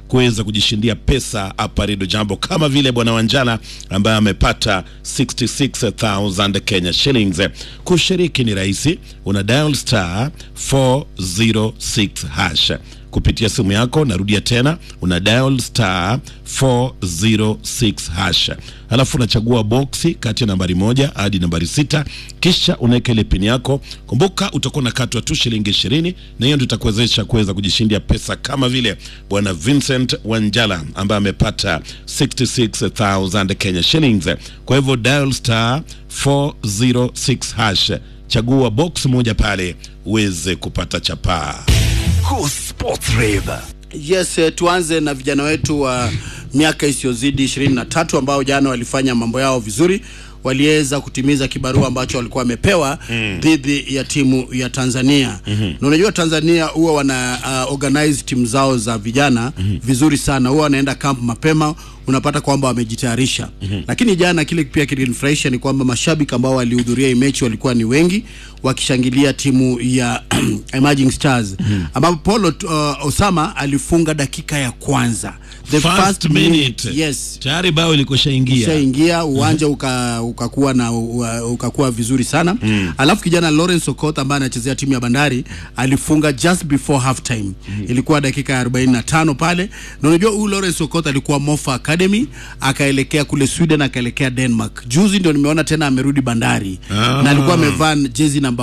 kuweza kujishindia pesa hapa Redio Jambo, kama vile bwana Wanjala ambaye amepata 66000 Kenya shillings. Kushiriki ni rahisi, una dial star 406 hash kupitia simu yako. Narudia tena, una dial star 406 hash, alafu unachagua boksi kati ya nambari moja hadi nambari sita, kisha unaweka ile pini yako. Kumbuka utakuwa unakatwa tu shilingi ishirini, na hiyo ndio itakuwezesha kuweza kujishindia pesa kama vile bwana Vincent Wanjala ambaye amepata 66000 Kenya shillings. Kwa hivyo dial star 406 hash, chagua box moja pale uweze kupata chapaa. Cool Sports Rave. Yes, eh, tuanze na vijana wetu wa miaka isiyozidi 23 ambao jana walifanya mambo yao vizuri, waliweza kutimiza kibarua ambacho walikuwa wamepewa dhidi ya timu ya Tanzania. Na unajua Tanzania huwa wana uh, organize timu zao za vijana vizuri sana, huwa wanaenda camp mapema unapata kwamba wamejitayarisha lakini jana kile pia kilinifurahisha ni kwamba mashabiki ambao walihudhuria hii mechi walikuwa ni wengi wakishangilia timu ya Emerging Stars ambapo Paulo uh, Osama alifunga dakika ya kwanza the First minute. yes Tayari bao ilikoshaingia. ushaingia uwanja uka, ukakuwa na u- ukakuwa vizuri sana alafu kijana Lawrence Okot ambaye anachezea timu ya Bandari alifunga just before half time ilikuwa dakika ya 45 pale na unajua huyu Lawrence Okot alikuwa Mofa Academy akaelekea kule Sweden akaelekea Denmark juzi ndio nimeona tena amerudi Bandari Ah. na alikuwa amevaa jezi namba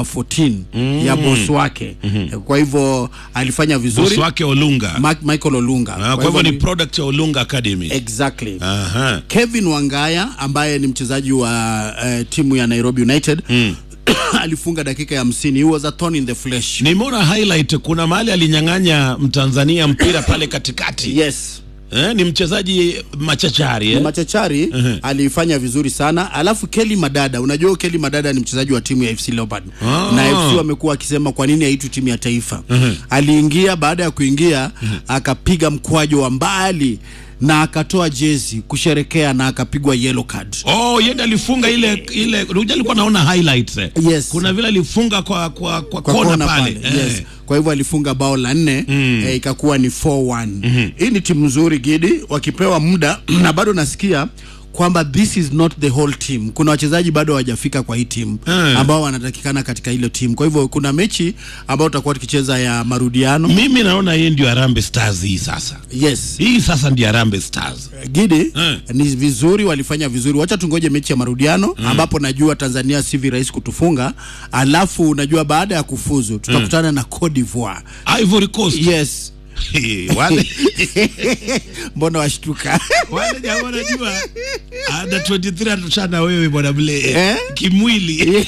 14 ya boss wake kwa hivyo alifanya vizuri Bosi wake Olunga. Ma- Michael Olunga Ah, kwa hivyo ni ni- product ya Olunga Academy. exactly Aha. Kevin Wangaya ambaye ni mchezaji wa uh, timu ya Nairobi United alifunga dakika ya hamsini. He was a thorn in the flesh. Nimeona highlight kuna mahali alinyang'anya Mtanzania mpira pale katikati. Yes. Eh, ni mchezaji machachari eh? Machachari alifanya vizuri sana. Alafu Kelly Madada, unajua Kelly Madada ni mchezaji wa timu ya FC Leopard Ah. na FC wamekuwa akisema kwa nini haitwi timu ya taifa. Aliingia, baada ya kuingia akapiga mkwajo wa mbali na akatoa jezi kusherekea na akapigwa yellow card. Oh, yeye ndiye alifunga ile ile unajua alikuwa naona highlights. eh. Yes. Kuna vile alifunga kwa kwa kwa, kwa kona, kona pale. pale, yes. Eh. Kwa hivyo alifunga bao la nne eh, ikakuwa ni 4-1. Hii ni timu nzuri Gidi, wakipewa muda na bado nasikia kwamba this is not the whole team. Kuna wachezaji bado hawajafika kwa hii timu Eh. ambao wanatakikana katika ile timu. Kwa hivyo kuna mechi ambayo tutakuwa tukicheza ya marudiano. Mimi naona hii ndio Harambee Stars hii sasa. Yes. Hii sasa ndio Harambee Stars. Gidi Eh. ni vizuri, walifanya vizuri. Wacha tungoje mechi ya marudiano ambapo najua Tanzania si virahisi kutufunga, alafu unajua baada ya kufuzu tutakutana na Cote d'Ivoire. Ivory Coast. Yes. wale Mbona washtuka? wale jamaa wanajua under 23 atushana wewe bwana Mle Eh? kimwili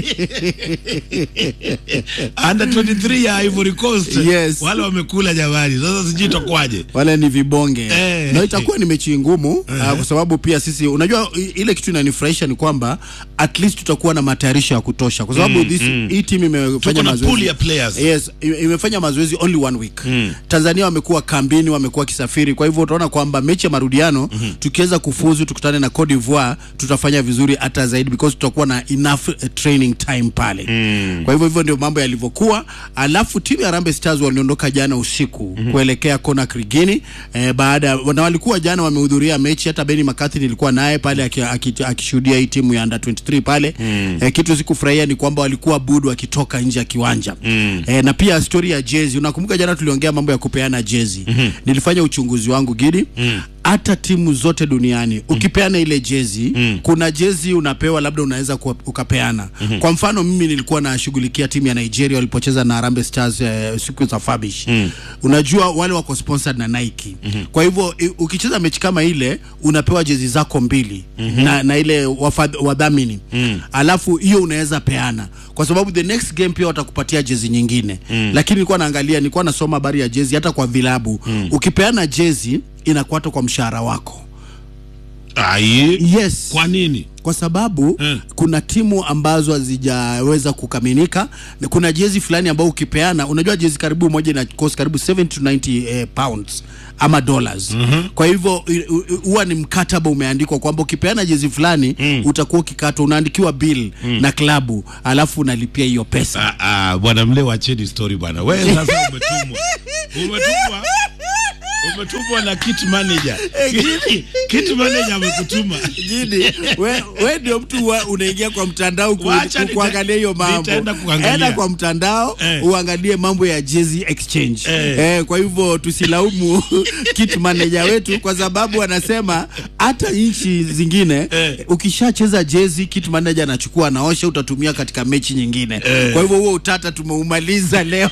under 23 ya Ivory Coast Yes. wale wamekula jamani sasa sijui itakuwaje wale ni vibonge Eh. na itakuwa ni mechi ngumu ah, kwa sababu pia sisi unajua i- ile kitu inanifurahisha ni kwamba at least tutakuwa na matayarisho ya kutosha kwa sababu this hii timu Tuko imefanya na mazoezi pool ya players. yes i- imefanya mazoezi only one week Tanzania wamekuwa kambini wamekuwa kisafiri kwa hivyo utaona kwamba mechi ya marudiano tukiweza kufuzu tukutane na Cote d'Ivoire tutafanya vizuri hata zaidi because tutakuwa na enough eh, training time pale kwa hivyo hivyo ndio mambo yalivyokuwa alafu timu ya Harambee Stars waliondoka jana usiku kuelekea Conakry Guinea eh, baada ya- na walikuwa jana wamehudhuria mechi hata Benny McCarthy nilikuwa naye pale aki- aki- akishuhudia hii timu ya under 23 pale eh, kitu sikufurahia ni kwamba walikuwa budu wakitoka nje ya kiwanja eh, na pia story ya jezi unakumbuka jana tuliongea mambo ya kupeana jezi nilifanya uchunguzi wangu gidi hata timu zote duniani ukipeana ile jezi kuna jezi unapewa labda unaweza kuwa- ukapeana kwa mfano mimi nilikuwa nashughulikia timu ya Nigeria walipocheza na Harambee Stars eh, siku za Fabish unajua wale wako sponsored na Nike kwa hivyo i- ukicheza mechi kama ile unapewa jezi zako mbili na, na ile wafadh- wadhamini alafu hiyo unaweza peana kwa sababu the next game pia watakupatia jezi nyingine lakini nilikuwa naangalia nilikuwa nasoma habari ya jezi hata kwa vilabu ukipeana jezi inakuata kwa mshahara wako ai yes kwa nini kwa sababu Mm. kuna timu ambazo hazijaweza kukamilika na kuna jezi fulani ambayo ukipeana unajua jezi karibu moja ina cost karibu 70 to 90 eh, pounds ama dollars kwa hivyo i- u- huwa ni mkataba umeandikwa kwamba ukipeana jezi fulani utakuwa ukikatwa unaandikiwa bill na klabu alafu unalipia hiyo pesa Ah, ah, bwana mle wacheni story bwana wewe sasa umetumwa umetumwa umetumwa na kit manager kit manager amekutuma Gidi, we, we ndio mtu wa, unaingia kwa mtandao ku, Wacha ku, nita- kuangalia hiyo mambo. nitaenda kuangalia. Enda kwa mtandao Eh. uangalie mambo ya Jezi Exchange. Eh. Eh, kwa hivyo tusilaumu kit manager wetu kwa sababu anasema hata nchi zingine Eh. ukishacheza jezi kit manager anachukua anaosha, utatumia katika mechi nyingine. Kwa hivyo huo utata tumeumaliza leo.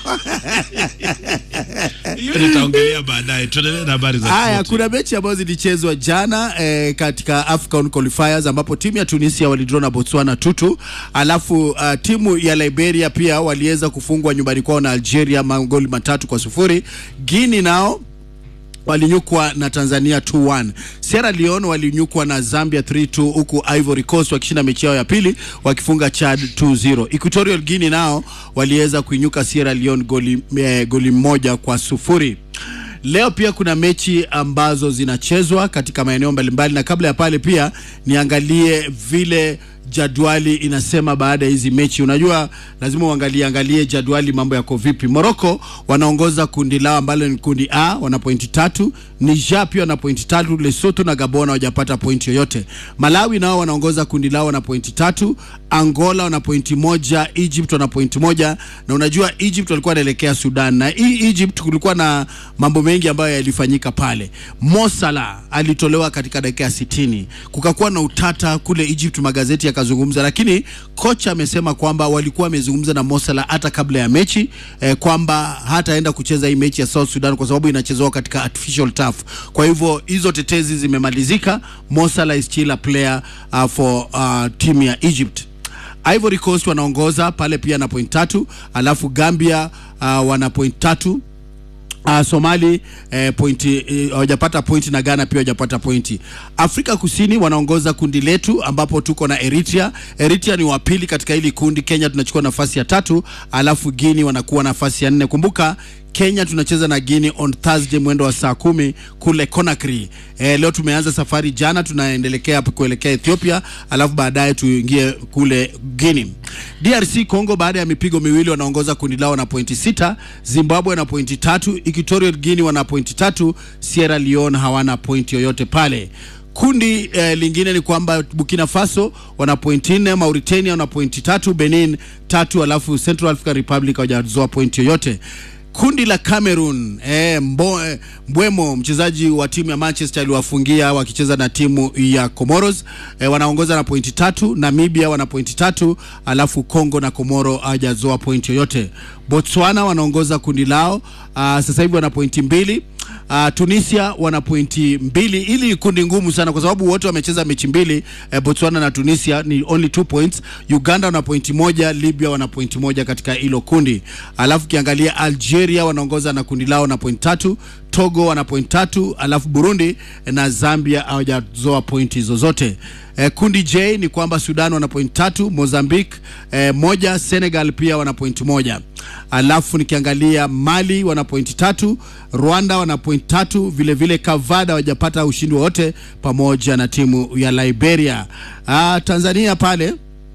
hiyo nitaongelea baadaye tuendelee na habari za Haya, spoti. kuna mechi ambazo zilichezwa jana eh, katika AFCON qualifiers ambapo timu ya Tunisia walidraw na Botswana tutu, alafu uh, timu ya Liberia pia waliweza kufungwa nyumbani kwao na Algeria magoli matatu kwa sufuri. Guinea nao walinyukwa na Tanzania 2-1. Sierra Leone walinyukwa na Zambia 3-2 huku Ivory Coast wakishinda mechi yao ya pili wakifunga Chad 2-0. Equatorial Guinea nao waliweza kuinyuka Sierra Leone goli, eh, goli moja kwa sufuri. Leo pia kuna mechi ambazo zinachezwa katika maeneo mbalimbali, na kabla ya pale pia niangalie vile jadwali inasema baada ya hizi mechi. Unajua, lazima uangalie angalie jadwali mambo yako vipi. Morocco wanaongoza kundi lao ambalo ni kundi A, wana pointi tatu. Niger pia wana pointi tatu. Lesotho na Gabon hawajapata pointi yoyote. Malawi nao wanaongoza kundi lao wana pointi tatu. Angola wana pointi moja. Egypt wana pointi moja, na unajua Egypt walikuwa wanaelekea Sudan, na hii Egypt kulikuwa na mambo mengi ambayo yalifanyika pale. Mo Salah alitolewa katika dakika ya sitini, kukakuwa na utata kule Egypt, magazeti yakazungumza, lakini kocha amesema kwamba walikuwa wamezungumza na Mo Salah hata kabla ya mechi eh, kwamba hataenda kucheza hii mechi ya South Sudan kwa sababu inachezewa katika artificial turf. Kwa hivyo hizo tetezi zimemalizika. Mo Salah is still a player uh, for uh, timu ya Egypt. Ivory Coast wanaongoza pale pia na point tatu, alafu Gambia uh, wana point tatu. Uh, Somali eh, pointi eh, hawajapata pointi na Ghana pia hawajapata pointi. Afrika Kusini wanaongoza kundi letu ambapo tuko na Eritrea. Eritrea ni wa pili katika hili kundi. Kenya tunachukua nafasi ya tatu, alafu Guinea wanakuwa nafasi ya nne. Kumbuka Kenya tunacheza na Guinea on Thursday mwendo wa saa kumi kule Conakry. Eh, leo tumeanza safari jana, tunaendelekea hapo kuelekea Ethiopia, alafu baadaye tuingie kule Guinea. DRC Congo baada ya mipigo miwili wanaongoza kundi lao na pointi sita. Zimbabwe na pointi tatu, Equatorial Guinea wana pointi tatu, Sierra Leone hawana pointi yoyote pale. Kundi eh, lingine ni kwamba Burkina Faso wana pointi nne, Mauritania wana pointi tatu, Benin tatu, alafu Central African Republic hawajazoa pointi yoyote. Kundi la Cameroon eh, mbo, eh, Mbwemo mchezaji wa timu ya Manchester aliwafungia wakicheza na timu ya Comoros eh, wanaongoza na pointi tatu. Namibia wana pointi tatu, alafu Congo na Komoro hawajazoa pointi yoyote. Botswana wanaongoza kundi lao uh, sasa hivi wana pointi mbili. Uh, Tunisia wana pointi mbili. Ili kundi ngumu sana kwa sababu wote wamecheza mechi mbili eh, Botswana na Tunisia ni only two points. Uganda wana pointi moja, Libya wana pointi moja katika hilo kundi. Alafu kiangalia Algeria wanaongoza na kundi lao na pointi tatu, Togo wana pointi tatu, alafu Burundi na Zambia hawajazoa pointi zozote. Eh, kundi J ni kwamba Sudan wana pointi tatu, Mozambique eh, moja, Senegal pia wana pointi moja. Alafu nikiangalia Mali wana pointi tatu, Rwanda wana pointi tatu, vile vile Kavada hawajapata ushindi wowote pamoja na timu ya Liberia. Ah, Tanzania pale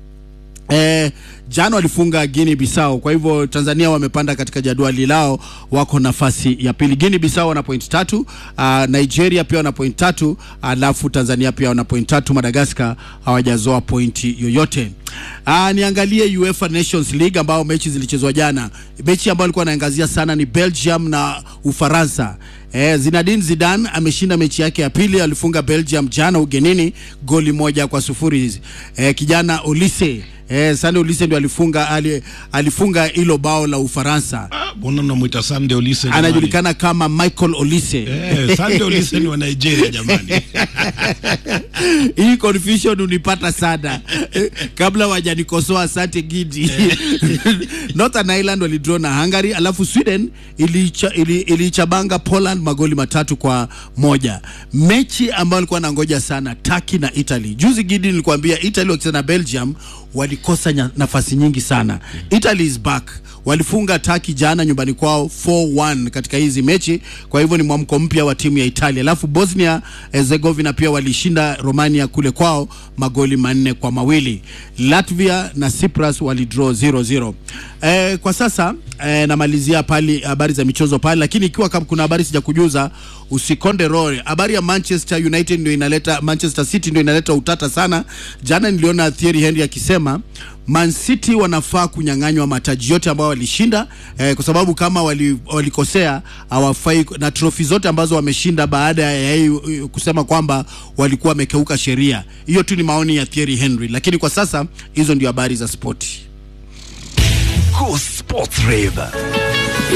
Eh, jana walifunga Guinea Bissau, kwa hivyo Tanzania wamepanda katika jadwali lao, wako nafasi ya pili. Guinea Bissau wana pointi tatu, uh, Nigeria pia wana pointi tatu, alafu Tanzania pia wana pointi tatu. Madagascar hawajazoa pointi yoyote. Uh, niangalie UEFA Nations League ambao mechi zilichezwa jana. Mechi ambayo alikuwa anaangazia sana ni Belgium na Ufaransa. Eh, Zinedine Zidane ameshinda mechi yake ya pili, alifunga Belgium jana ugenini goli moja kwa sufuri. Eh, kijana Olise Eh, Sande Olise ndio alifunga ali, alifunga hilo bao la Ufaransa. Ah, mbona mnamwita Sunday Olise jamani? Anajulikana kama Michael Olise. Eh, Sunday Olise ni wa Nigeria jamani. Hii confusion unipata sana Eh, kabla wajanikosoa. Asante Gidi. Northern Ireland walidraw na Hungary, alafu Sweden ilicha, ili, ilichabanga Poland magoli matatu kwa moja. Mechi ambayo alikuwa nangoja sana Turkey na Italy. Juzi Gidi nilikwambia Italy wakicheza na Belgium walikosa nya- nafasi nyingi sana. Italy is back walifunga Turkey jana nyumbani kwao 4-1 katika hizi mechi, kwa hivyo ni mwamko mpya wa timu ya Italia. Alafu Bosnia Herzegovina pia walishinda Romania kule kwao magoli manne kwa mawili. Latvia na Cyprus walidraw 0-0. Eh, kwa sasa eh, namalizia pali habari za michezo pale, lakini ikiwa kama kuna habari sijakujuza usikonde roho. Habari ya Manchester United ndio inaleta, Manchester City ndio inaleta utata sana. Jana niliona Thierry Henry akisema Man City wanafaa kunyang'anywa mataji yote ambayo walishinda eh, kwa sababu kama wali, walikosea hawafai na trofi zote ambazo wameshinda baada ya yeye kusema kwamba walikuwa wamekeuka sheria. Hiyo tu ni maoni ya Thierry Henry, lakini kwa sasa hizo ndio habari za spoti. Go Sports Rave.